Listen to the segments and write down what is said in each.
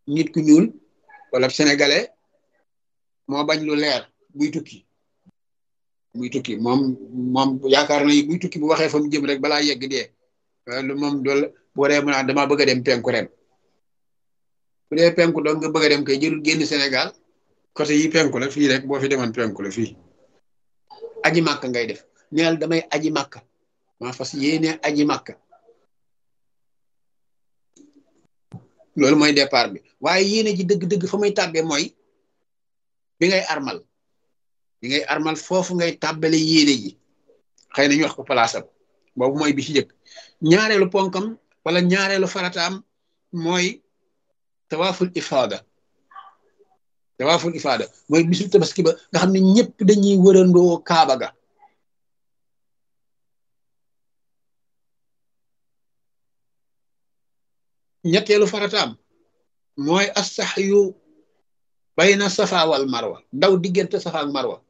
nit ku ñuul wala sénégalais moo bañ lu leer buy tukki buy tukki moom moom yaakaar na buy tukki bu waxee fa mu jëm rek balaa yegg dee lu moom dool bu waree mu naan dama bëgg a dem penku ren bu dee penku doon nga bëgg a dem kay jërul génn Sénégal côté yi penku la fii rek boo fi demoon penku la fii aji màkk ngay def neel damay aji màkk maa fas yéene aji màkk loolu mooy départ bi waaye yéene ji dëgg-dëgg fa may tàbbee mooy bi ngay armal bi ngay armal foofu ngay tàbbale yéene ji xëy na ñu wax ko palaasam boobu mooy bi ci jëkk ñaareelu ponkam wala ñaareelu farataam mooy tawaaful ifaada tawaaful ifaada mooy bisu tabaski ba nga xam ne ñëpp dañuy wërandoo kaaba ga ñetteelu farataam mooy asaxyu bayna safa wal marwa daw diggante safa ak marwa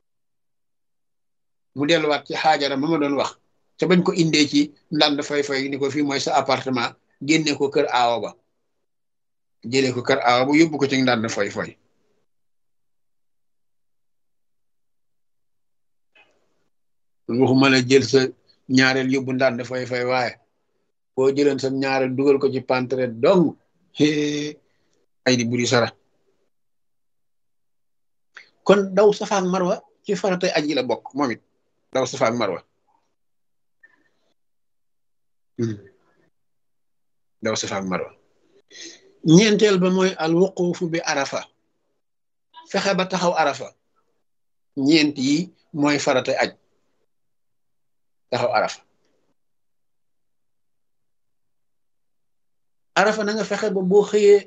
mu delluwaat ci xaajara ma ma doon wax te bañ ko indee ci ndànd fay fay ni ko fii mooy sa appartement génne ko kër aawa ba jëlee ko kër aawa ba yóbbu ko ci ndànd fay fay waxuma la jël sa ñaareel yóbbu ndànd fay fay waaye boo jëleen sa ñaareel dugal ko ci pantre dong ay di buri sara kon daw safa ak marwa ci faratay aji la bokk moom it daw safa ak marwa daw safa ak marwa ñeenteel ba mooy al wuqufu bi arafa fexe ba taxaw arafa ñeent yi mooy faratay aj taxaw arafa arafa na nga fexe ba boo xëyee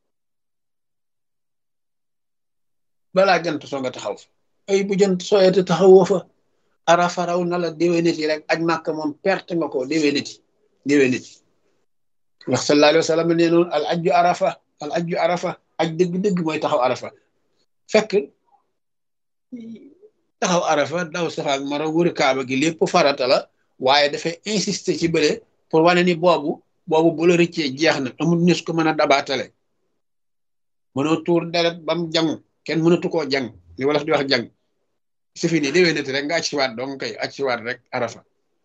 balaa jant soo nga taxaw fa ay bu jant sooyete taxawoo fa arafa raw na la déwéniti rek aj màkk moom perte nga ko déwéniti déwéniti wax sallallahu alayhi wa sallam nee noonu al ajju arafa al ajju arafa aj dëgg-dëgg mooy taxaw arafa fekk taxaw arafa daw safa ak mara wër kaaba gi lépp farata la waaye dafay insister ci bële pour wane ni boobu boobu bu la rëccee jeex na amul nis ko mën a dabaatale mënoo tuur deret bam jangu kenn mënatu koo jàng li wolof di wax jàng su fi ni déwénati rek nga aj siwaat dong kay aj siwaat rek arafa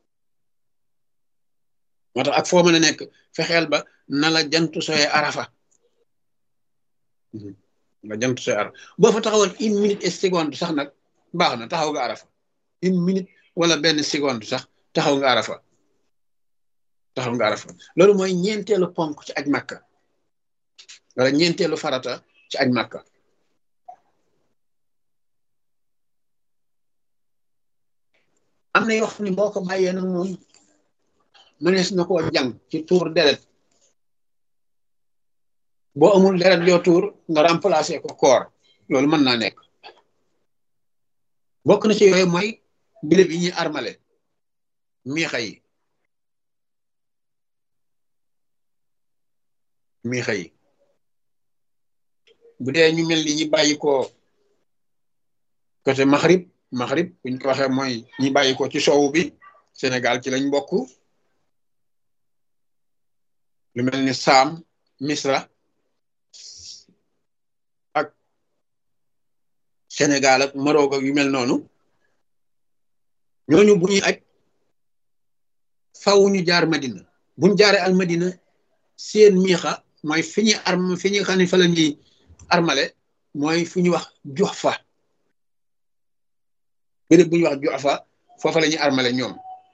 moo tax ak foo mën a nekk fexeel ba na la jantu soye arafa nga jantu soye arafa boo fa taxawoon une minute et seconde sax nag baax na taxaw nga arafa une minute wala benn seconde sax taxaw nga arafa taxaw nga arafa loolu mooy ñeenteelu ponk ci aj màkka wala ñeenteelu farata ci aj màkka am na yoo xam ne boo ko bàyyee nag moom mënees na koo jàng ci tuur deret boo amul deret yoo tuur nga remplacer ko koor loolu mën naa nekk bokk na ci yooyu mooy bile bi ñuy armale miixa yi miixa yi bu dee ñu mel ni ñi bàyyi ko côté Maghrib Maghrib buñ ko waxee mooy ñi bàyyi ko ci soowu bi Sénégal ci lañ bokk lu mel ni Saam Misra ak Sénégal ak Maroc ak yu mel noonu ñooñu bu ñuy aj faw ñu jaar Madina buñ jaaree al Madina seen miixa mooy fi ñuy arm fi ñuy xam ne fa la ñuy armale mooy fu ñuy wax Juhfa béréb bu ñuy wax Juhfa foofa la ñuy armale ñoom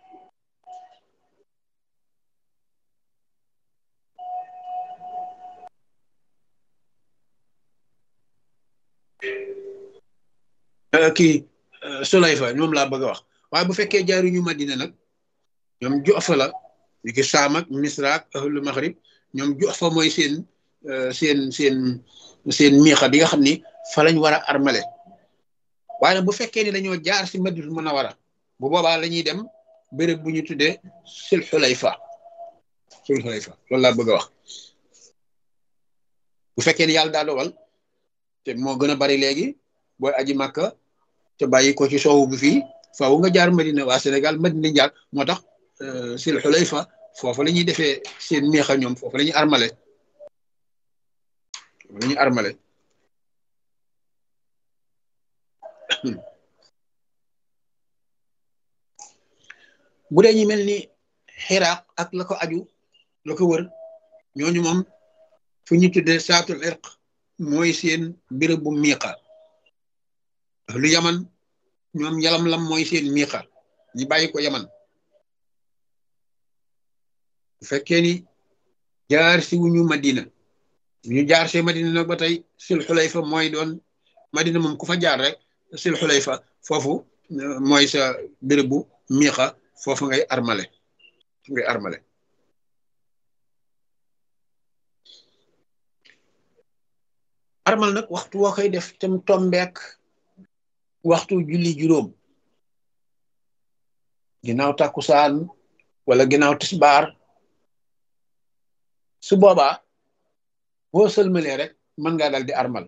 kii Sulayfa ñoom laa bëgg a wax waaye bu fekkee jaaruñu Madina nag ñoom Juhfa la ñu ki Saam ak Misra ak ahlu Maghrib ñoom Juhfa mooy seen seen seen seen miixa bi nga xam ni fa lañ war a armale waaye nag bu fekkee ni dañoo jaar si Madinatul Munawwara bu boobaa la ñuy dem béréb bu ñu tuddee Sul Xulayfa Sul Xulayfa loolu laa bëgg a wax bu fekkee ni yàlla daa dogal te moo gën a bari léegi booy aji Makka te bàyyi ko ci soowu bi fii faaw nga jaar Madina waa Sénégal Madina jaar moo tax Sul Xulayfa foofu la ñuy defee seen miixa ñoom foofu la ñuy armale la ñuy armale bu dee ñi mel ni xiraaq ak la ko aju la ko wër ñooñu moom fu ñu tuddee saatul irq mooy seen béréb bu miiqa lu yaman ñoom yalam lam mooy seen miiqa ñi bàyyi ko yaman bu fekkee ni jaar si wuñu madina ñu jaar see madina nag ba tey sil xulayfa mooy doon madina moom ku fa jaar rek sil xulayfa foofu mooy sa béréb bu miiqa foofu ngay armale ngay armale armal nag waxtu woo koy def tam tombeek waxtu julli juróom ginnaaw takkusaan wala ginnaaw tisbaar su boobaa boo sëlmalee rek mën ngaa dal di armal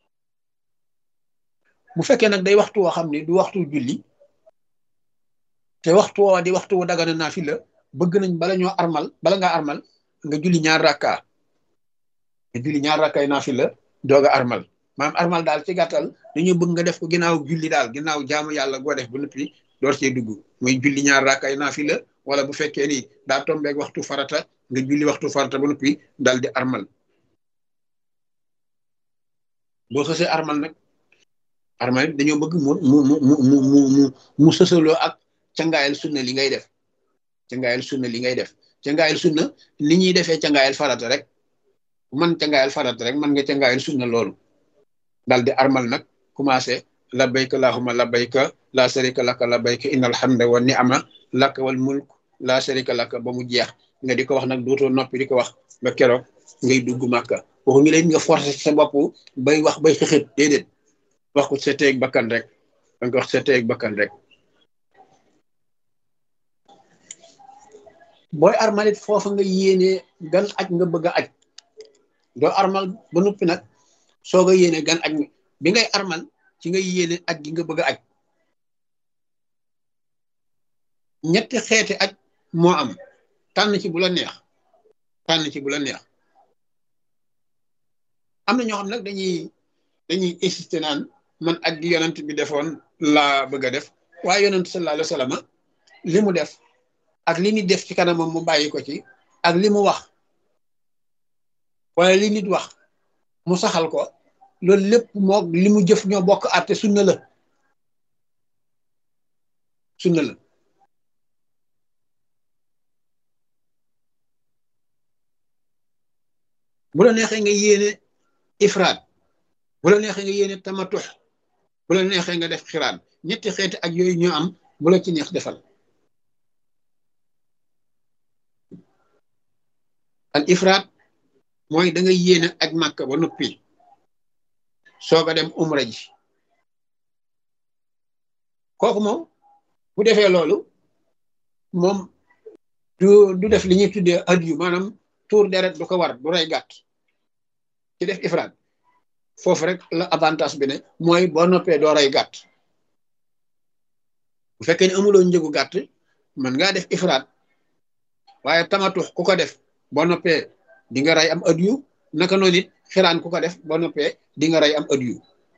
bu fekkee nag day waxtu woo xam ne du waxtu julli te waxtu woo di waxtu wu dagana naa fi la bëgg nañ bala ñoo armal bala ngaa armal nga julli ñaar rakka nga julli ñaar rakkaay naa fi la doog a armal maanaam armal daal ci gàttal dañu bëgg nga def ko ginnaaw julli daal ginnaaw jaamu yàlla goo def ba noppi door cee dugg muy julli ñaar rakkaay naa fi la wala bu fekkee ni daa tombeeg waxtu farata nga julli waxtu farata ba noppi dal di armal boo xësee armal nag armal dañoo bëgg mu mu mu mu mu mu mu mu sësaloo ak cangaayal sunna li ngay def cangaayal sunna li ngay def cangaayal sunna ni ñuy defee cangaayal farata rek man cangaayal farata rek man nga cangaayal sunna loolu dal di armal nag commencé labbayka allahumma labbayka la sharika laka labbayka innal hamda wa ni'ama laka wal mulk la sharika laka ba mu jeex nga di ko wax nag dootoo noppi di ko wax ba keroog ngay dugg màkka waxu ngi leen nga forcé sa bopp bay wax bay xëxët déedéet wax ko sa teeg bakkan rek danga ko wax sa teeg bakkan rek booy armalit foofa nga yéene gan aj nga bëgg a aj doo armal ba noppi nag soo nga yéene gan aj bi ngay armal ci nga yéene aj gi nga bëgg a aj ñetti xeeti aj moo am tànn ci bu la neex tànn ci bu la neex am na ñoo xam nag dañuy dañuy insisté naan man aj gi yonent bi defoon laa bëgg a def waaye yonent sallallahu alayhi wa sallam li mu def ak li nit def ci kanamam mu bàyyi ko ci ak li mu wax wala li nit wax mu saxal ko loolu lépp moo li mu jëf ñoo bokk àtte sunna la sunna la bu la neexee nga yéene ifraat bu la neexee nga yéene tamatux bu la neexee nga def xiraan ñetti xeeti ak yooyu ñoo am bu la ci neex defal al ifraat mooy da nga yéene ak màkka ba noppi soog a dem umra ji kooku moom bu defee loolu moom du du def li ñuy tuddee adiyu maanaam tuur deret du ko war du rey gàtt ci def ifraat foofu rek la avantage bi ne mooy boo noppee doo rey gàtt bu fekkee ne amuloo njëgu gàtt mën ngaa def ifraat waaye tamatux ku ko def boo noppee di nga rey am adiyu naka noonu it xiraan ku ko def boo noppee di nga rey am adiyu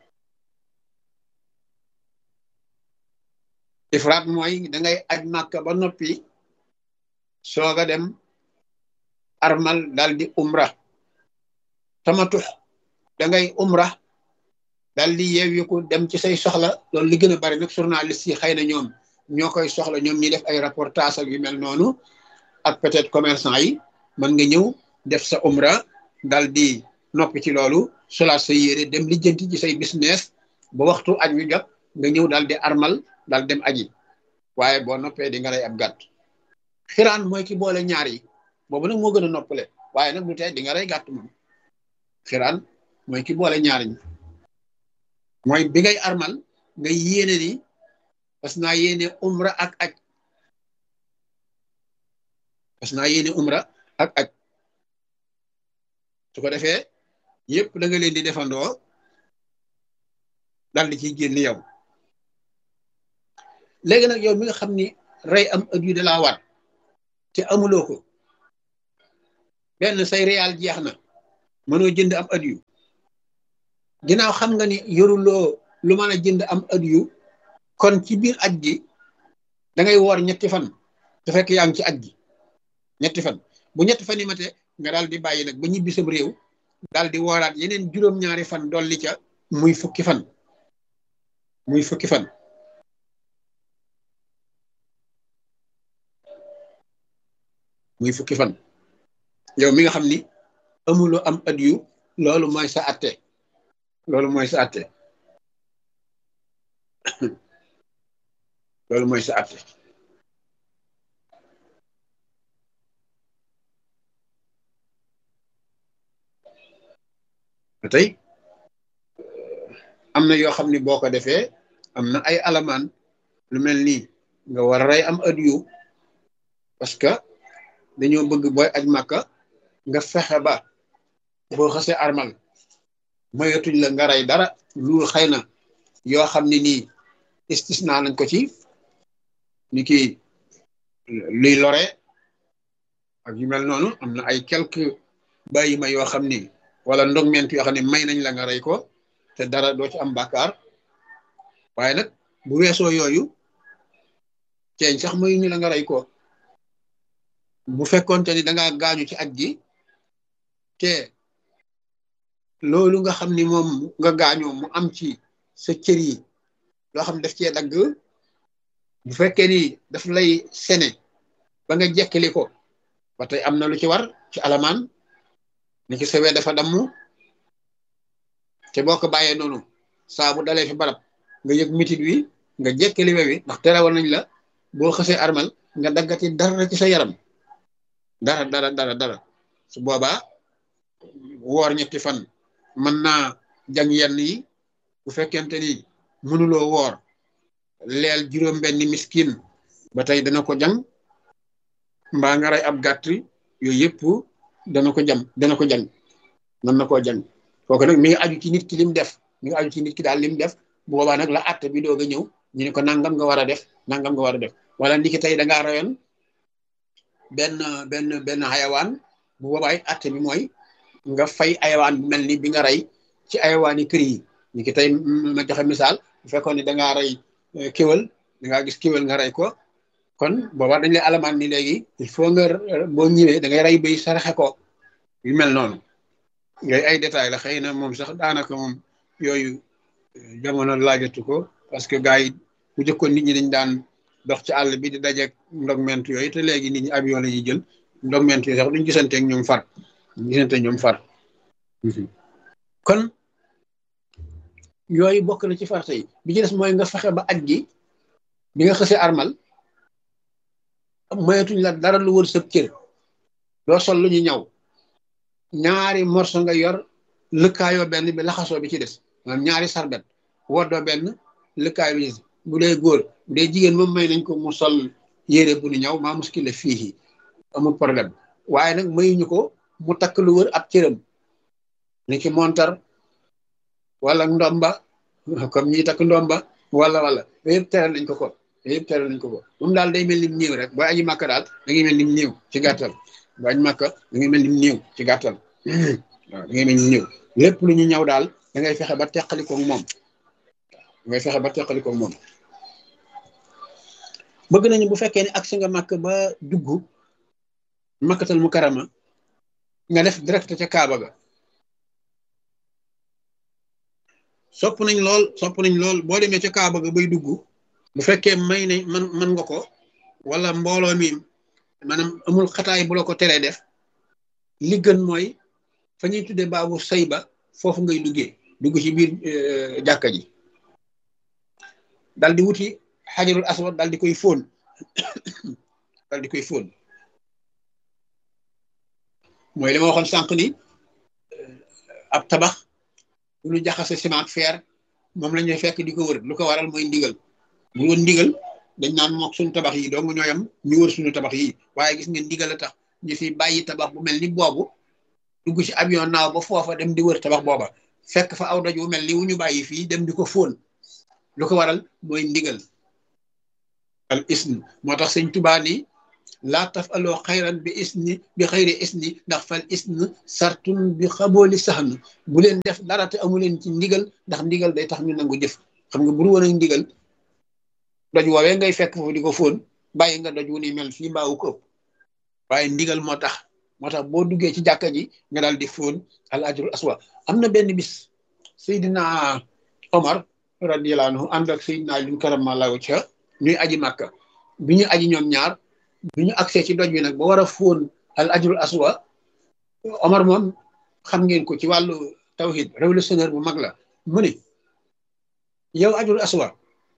ifraat mooy dangay aj màkka ba noppi soog a dem armal dal di umra tamatux dangay umra dal di yeewiku dem ci say soxla loolu li gën a bari nag journaliste yi xëy na ñoom ñoo koy soxla ñoom ñi def ay reportage ak yu mel noonu ak peut-être commerçant yi mën nga ñëw def sa umra dal di noppi ci loolu solaat sa yére dem lijjanti ci say business ba waxtu aj wi jot nga ñëw dal di armal dal dem aji waaye boo noppee di nga rey ab gàtt xiraan mooy ki boole ñaar yi boobu nag moo gën a noppale waaye nag du tey di nga rey gàtt moom xiraan mooy ki boole ñaar ñi mooy bi ngay armal nga yéene ni parce que naa yéene umra ak aj parce que naa yéene umra ak aj su ko defee yëpp da nga leen di defandoo dal di ciy génn yow léegi nag yow mi nga xam ni rey am ëpp yu da laa war te amuloo ko benn say réal jeex na mënoo jënd am ëpp yu ginnaaw xam nga ni yoruloo lu mën a jënd am adiyu kon ci biir aj gi da ngay woor ñetti fan te fekk yaa ngi ci aj gi ñetti fan bu ñetti fan yi mate nga daal di bàyyi nag ba ñibbi sam réew daal di wooraat yeneen juróom-ñaari fan dolli ca muy fukki fan muy fukki fan muy fukki fan yow mi nga xam ni amuloo am adiyu loolu mooy sa atte loolu mooy sa atte loolu mooy sa atte tey am na yoo xam ni boo ko defee am na ay alamaan lu mel nii nga war a rey am adiyu parce que dañoo bëgg booy aj màkka nga fexe ba boo xasee armal moyatuñ la nga rey dara lu xëy na yoo xam ne nii istisna nañ ko ci ni ki luy lore ak yu mel noonu am na ay quelque bàyyi ma yoo xam ni wala ndogment yoo xam ne may nañ la nga rey ko te dara doo ci am bàkkaar waaye nag bu weesoo yooyu ceeñ sax mayu ñu la nga rey ko bu fekkoonte ni danga gaañu ci aj gi te loolu nga xam ni moom nga gaañoo mu am ci sa cër yi loo xam daf cee dagg bu fekkee ni daf lay sene ba nga jekkali ko ba tey am na lu ci war ci alamaan ni ki sawee dafa damm te boo ko bàyyee noonu saa bu dalee fi barab nga yëg mitit wi nga jekkali we wi ndax terewal nañ la boo xasee armal nga daggati dara ci sa yaram dara dara dara dara su boobaa woor ñetti fan mën naa jàng yenn yi bu fekkente ni mënuloo woor leel juróom benni miskin ba tey dana ko jàng mbaa nga rey ab gàtt yooyu yëpp dana ko jam dana ko jàng mën na koo jàng kooku nag mi ngi aju ci nit ki lim def mi ngi aju ci nit ki daal lim def bu boobaa nag la àtte bi doog a ñëw ñu ne ko nangam nga war a def nangam nga war a def wala ndiki tey da ngaa rayoon benn benn benn xayawaan bu boobaay atte bi mooy nga fay ayawaan bu mel ni bi nga rey ci ayawaan yi kër yi ni ki tey ma joxe misaal bu fekkoon ni da ngaa rey kéwal da ngaa gis kéwal nga rey ko kon boobaa dañ lay alamaan ni léegi il faut nga boo ñëwee da ngay rey bay saraxe ko yu mel noonu yooyu ay détails la xëy na moom sax daanaka moom yooyu jamono laajatu ko parce que gars yi bu jëkkoon nit ñi dañ daan dox ci àll bi di dajeeg ndogment yooyu te léegi nit ñi avion la ñuy jël ndogment yooyu sax duñ gisante ak ñoom far duñ gisante ñoom far kon yooyu bokk na ci farata yi bi ci des mooy nga fexe ba aj gi bi nga xësee armal moyetuñ la dara lu wër sëb cër doo sol lu ñu ñaw ñaari morso nga yor lëkkaayoo benn bi laxasoo bi ci des maanaam ñaari sarbet woddoo benn lëkkaayoo bi bu dee góor bu dee jigéen moom may nañ ko mu sol yére bu nu ñaw maa muskile fii amul problème waaye nag mayuñu ko mu takk lu wër ab cëram ni ki montar wala ndomba comme ñi takk ndomba wala wala yëpp teral nañ ko ko yëpp teral nañ ko ko moom daal day mel ni mu néew rek booy aji màkk daal da ngay mel ni mu néew ci gàttal booy aji màkk da ngay mel ni mu néew ci gàttal waaw da ngay mel ni mu néew lépp lu ñu ñaw daal da ngay fexe ba teqali ko moom da ngay fexe ba teqali ko moom bëgg nañu bu fekkee ne agsi nga màkk ba dugg makkatal mu karama nga def direct ca Kaaba ga sopp nañ lool sopp nañ lool boo demee ca Kaaba ga bay dugg bu fekkee may ne man man nga ko wala mbooloo mi maanaam amul xataay bu la ko teree def li gën mooy fa ñuy tuddee baabu say ba foofu ngay duggee dugg ci biir jàkka ji dal di wuti xajarul aswad dal di koy fóon dal di koy fóon mooy li ma waxoon sànq ni ab tabax bu ñu jaxase ciment ak fer moom la ñuy fekk di ko wër lu ko waral mooy ndigal bu woon ndigal dañ naan mook suñu tabax yi dong ñooyam ñu wër suñu tabax yi waaye gis ngeen ndigal a tax ñu fi bàyyi tabax bu mel ni boobu dugg ci avion naaw ba foofa dem di wër tabax booba fekk fa aw doj wu mel ni wu ñu bàyyi fii dem di ko fóon lu ko waral mooy ndigal al isn moo tax sëñ Tubaa ni laa tafaloo xayran bi isni bi xayri isni ndax fal isn sartun bi xabooli saxn bu leen def dara te amu leen ci ndigal ndax ndigal day tax ñu nangu jëf xam nga buru woon ak ndigal doj woowee ngay fekk foofu di ko fóon bàyyi nga doj wu ni mel fii mbaawu ko ëpp waaye ndigal moo tax moo tax boo duggee ci jàkka ji nga daal di fóon al ajrul aswa am na benn bis Seydina Omar radiyallahu anhu ànd ak Seydina Ali karamallahu wajha ñuy aji màkka bi ñu aji ñoom ñaar bi ñu agsee ci doj bi nag ba war a fóon al ajrul aswa Omar moom xam ngeen ko ci wàllu tawhid révolutionnaire bu mag la mu ne yow ajrul aswa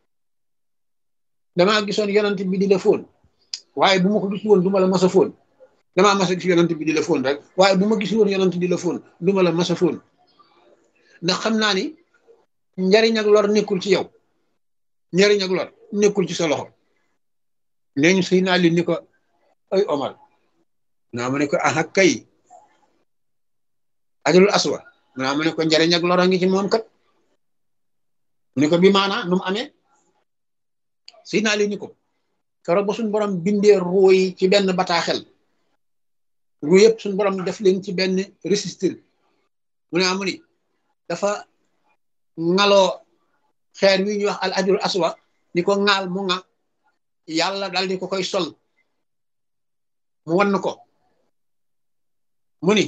damaa gisoon yonent bi di la fóon waaye bu ma ko gis woon du ma la mas a fóon damaa mas a gis yonent bi di la fóon rek waaye bu ma gis woon yonent di la fóon du ma la mas a fóon ndax xam naa ni njariñ ak lor nekkul ci yow njariñ ak lor nekkul ci sa loxo nee ñu sëy naa li ni ko ay Omar naa ma ne ko ah kay ajrul aswa naa ma ne ko njariñ ak lor a ngi ci moom kat ni ko bi maanaa nu mu amee sëy naa li ni ko keroog ba suñ borom bindee ruu yi ci benn bataaxel ruu yëpp suñ borom def leen ci benn registre mu ne amu ni dafa ŋaloo xeer wi ñuy wax al ajrul aswa ni ko ŋaal mu ŋa yàlla dal di ko koy sol mu wann ko mu ni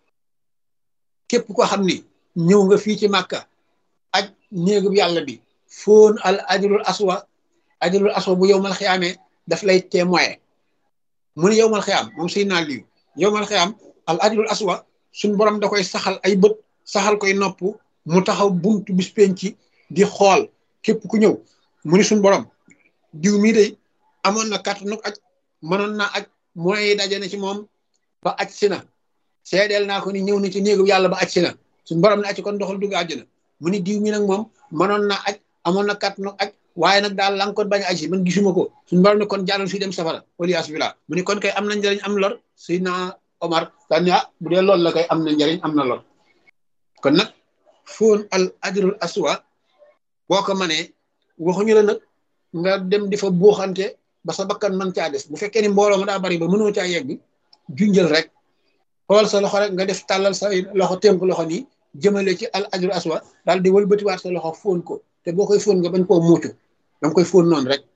képp ko xam ni ñëw nga fii ci màkka aj néegub yàlla bi foon al ajrul aswa ajrul aswa bu yowmal xiyaamee daf lay témoin mu ni yowmal xiyaam moom suy naa liyu yowmal xiyaam al ajrul aswa suñ borom da koy saxal ay bët saxal koy nopp mu taxaw buntu bis penci di xool képp ku ñëw mu ni suñ borom diw mii de amoon na kàttanu aj mënoon naa aj moyens yi daje na ci moom ba aj si na seedeel naa ko ni ñëw na ci néegu yàlla ba aj si na suñ borom ne aj kon doxal dugg àjjana mu ni diw mi nag moom mënoon naa aj amoon na kàttanu aj waaye nag daal la nga ko bañ a aj si man gisuma ko suñ borom ne kon jaaral fii dem safara waliyaas billah mu ni kon kay am na njëriñ am lor Seydina Omar daan ni ah bu dee loolu la kay am na njëriñ am na lor kon nag foon al ajrul aswa boo ko manee waxuñu la nag nga dem di fa buuxante ba sa bakkan man caa des bu fekkee ni mbooloo ma daa bari ba mënoo caa yegg junjël rek xool sa loxo rek nga def tàllal sa loxo tënk loxo nii jëmale ci al ajrul aswa daal di wëlbatiwaat sa loxo foon ko te boo koy foon nga bañ koo muucu danga koy foon noonu rek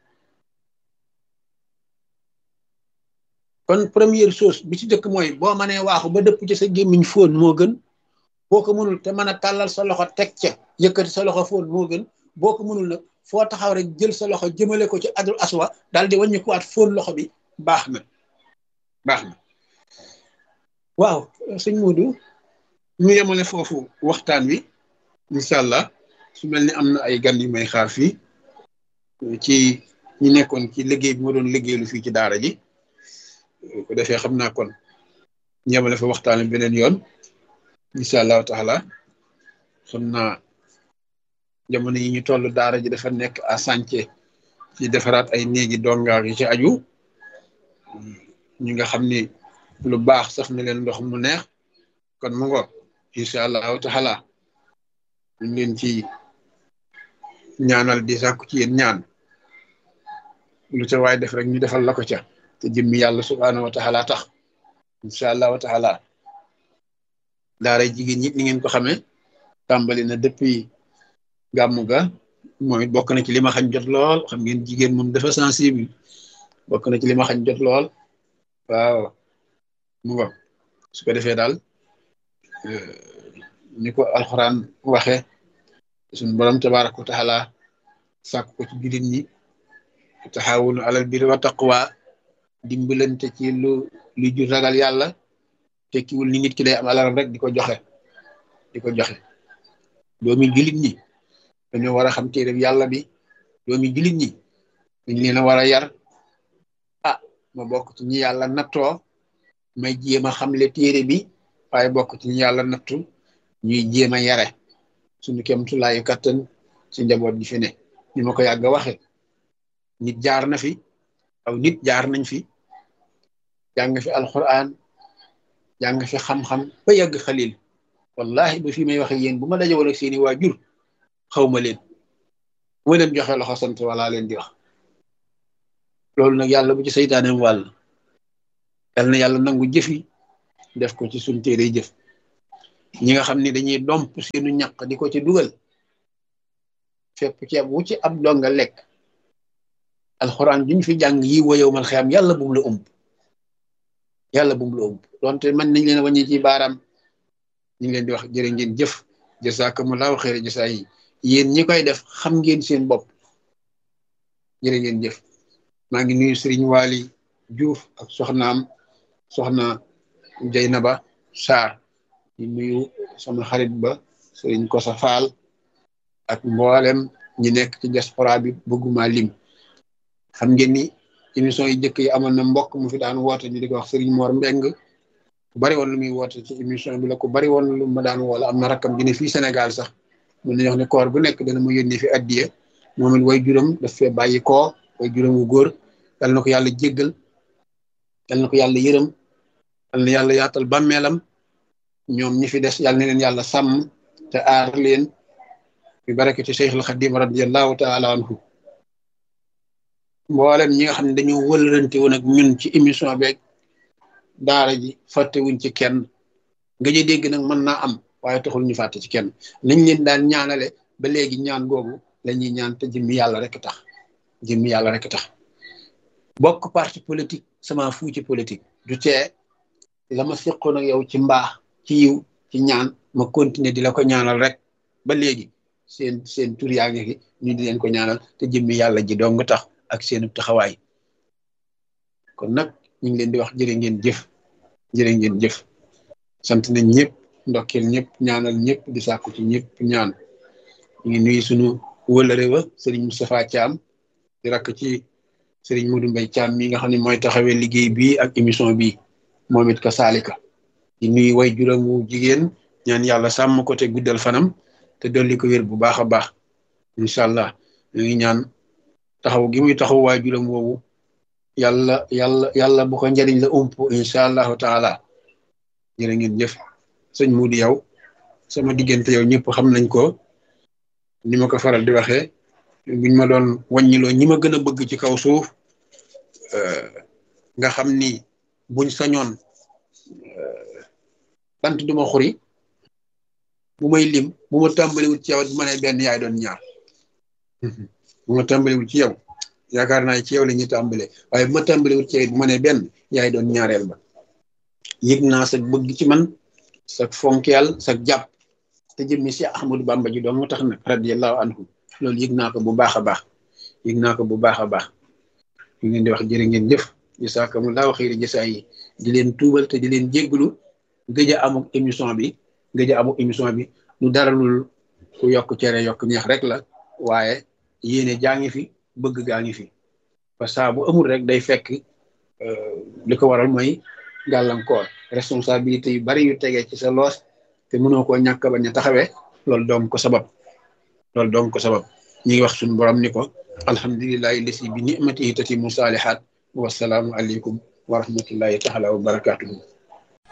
kon première chose bi ci dëkk mooy boo mënee waaxu ba dëpp ci sa gémmiñ foon moo gën boo ko mënul te mën a tàllal sa loxo teg ca yëkkati sa loxo foon moo gën boo ko mënul nag foo taxaw rek jël sa loxo jëmale ko ci ajrul aswa daal di wàññi kuwaat foon loxo bi baax na baax na waaw sëñ Modou ñu yemale foofu waxtaan wi incha allah su mel ni am na ay gan yu may xaar fii ci ñi nekkoon ci liggéey bi ma doon liggéeylu fii ci daara ji ko defee xam naa kon ñu yemale fa waxtaan wi beneen yoon incha allahu taala xam naa jamono yi ñu toll daara ji dafa nekk à sànce ci defaraat ay néegi dongaar yi ci aju ñi nga xam ni lu baax saf na leen ndox mu neex kon mu ngoog incha allahu taala ñu leen ci ñaanal di sàkku ci yéen ñaan lu ca waay def rek ñu defal la ko ca te jëmmi yàlla subhaanahu wa taala tax incha allahu taala daara jigéen ñi ni ngeen ko xamee tàmbali na depuis gàmmu ga moom it bokk na ci li ma xañ jot lool xam ngeen jigéen moom dafa sensible bokk na ci li ma xañ jot lool waaw mu ngo su ko defee daal ni ko alxuraan waxe suñ borom tabaraka wa taala sàkk ko ci jullit ñi taxawunu alal birri wa taqwa dimbalante ci lu lu jur ragal yàlla tekkiwul ni nit ki day am alalam rek di ko joxe di ko joxe doomi jullit ñi dañoo war a xam téere yàlla bi doomi jullit ñi dañ leen a war a yar ah ma bokk ci ñi yàlla nattoo may jéem a xamle téere bi waaye bokk ci ñi yàlla nattu ñuy jéem a yare suñu kemtulaayu kattan ci njaboot gi fi ne ni ma ko yàgg a waxe nit jaar na fi aw nit jaar nañ fi jàng fi alquran jàng fi xam-xam ba yàgg xalil wallahi ba fi may waxe yéen bu ma daje woon ak seeni waajur xaw ma leen bu ma leen joxe loxo sant wala leen di wax loolu nag yàlla bu ci saytaaneem wàll yal na yàlla nangu jëf yi def ko ci suñ téere jëf ñi nga xam ni dañuy domp seenu ñaq di ko ci dugal fépp ceeb wu ci ab donga lekk alxuraan juñ fi jàng yi wa yow mal xiyam yàlla bum la ump yàlla bum la ump donte man nañ leen wàññi ci baaraam ñu ngi leen di wax jërë ngeen jëf jasakumullahu xeere jasa yi yéen ñi koy def xam ngeen seen bopp jërë ngeen jëf maa ngi nuyu Serigne Waly Diouf ak soxnaam soxna Jeynaba Sarr di nuyu sama xarit ba Serigne Kosa Fall ak mboolem ñi nekk ci diaspora bi bëgguma lim xam ngeen ni émission yi njëkk yi amoon na mbokk mu fi daan woote ñu di ko wax Serigne Mor Mbeng ku bari woon lu muy woote ci émission bi la ku bari woon lu ma daan woola am na rakkam gi ne fii Sénégal sax mun nañu wax ne koor bu nekk dana mu yónnee fi addiye moom it way juróom daf fee bàyyi koo way juróom wu góor yal na ko yàlla jéggal yal na ko yàlla yërëm yal na yàlla yaatal bàmmeelam ñoom ñi fi des yal na leen yàlla sàmm te aar leen bi barakati Cheikhul Xadim radiallahu taala anhu mboolem ñi nga xam ne dañoo wëlërante woon ak ñun ci émission beeg daara ji fàttewuñ ci kenn nga ji dégg nag mën naa am waaye taxul ñu fàtte ci kenn nañ leen daan ñaanale ba léegi ñaan googu la ñuy ñaan te jëmmi yàlla rek tax jëmmi yàlla rek tax bokk parti politique sama fu ci politique du tee la ma seqoon ak yow ci mbaax ci yiw ci ñaan ma continuer di la ko ñaanal rek ba léegi seen seen tur yaa ngi fi ñu di leen ko ñaanal te jëmmi yàlla ji dong tax ak seenu taxawaay kon nag ñu ngi leen di wax jërë ngeen jëf jërë ngeen jëf sant nañ ñëpp ndokkeel ñëpp ñaanal ñëpp di sàkku ci ñëpp ñaan ñu ngi nuyu sunu wëlëre wa Serigne Moustapha Thiam di rakk ci Serigne Modou Mbaye Thiam mi nga xam ne mooy taxawee liggéey bi ak émission bi moom it ka saalika di nuyu way juróomu jigéen ñaan yàlla sàmm ko te guddal fanam te dolli ko wér bu baax a baax incha allah ñu ngi ñaan taxaw gi muy taxaw waay juróom woowu yàlla yàlla yàlla bu ko njëriñ la ump incha allahu taala jërë ngeen jëf sëñ Moudi yow sama diggante yow ñëpp xam nañ ko ni ma ko faral di waxee buñ ma doon wàññiloo ñi ma gën a bëgg ci kaw suuf nga xam ni buñ sañoon bant duma xuri bu may lim bu ma tàmbaliwul ci yow bu ma nee benn yaay doon ñaar bu ma tàmbaliwul ci yow yaakaar naa ci yow la ñuy tàmbalee waaye bu ma tàmbaliwul ci yow bu ma nee benn yaay doon ñaareel ba yëg naa sa bëgg ci man sa fonkeel sa jàpp te jëmmi si Ahmadou Bamba ji doon moo tax nag radiyallahu anhu loolu yëg naa ko bu baax a baax yëg naa ko bu baax a baax ñu ngeen di wax jërë ngeen jëf jasaakumullaahu xayri jasaa yi di leen tuubal te di leen jégglu gëj a amuk émission bi gëj a amuk émission bi lu dara lul ku yokk cere yokk neex rek la waaye yéene jaa ngi fi bëgg gaa ngi fi parce que bu amul rek day fekk li ko waral mooy gàllankoor responsabilité yu bari yu tegee ci sa loos te mënoo koo ñàkk bañ a taxawee loolu doom ko sabab loolu doom ko sabab ñi ngi wax suñu borom ni ko alhamdulillahi lesi bi nimatihi tatimu saalihaat wasalaamu aleykum wa rahmatullahi taala wa barakatuhu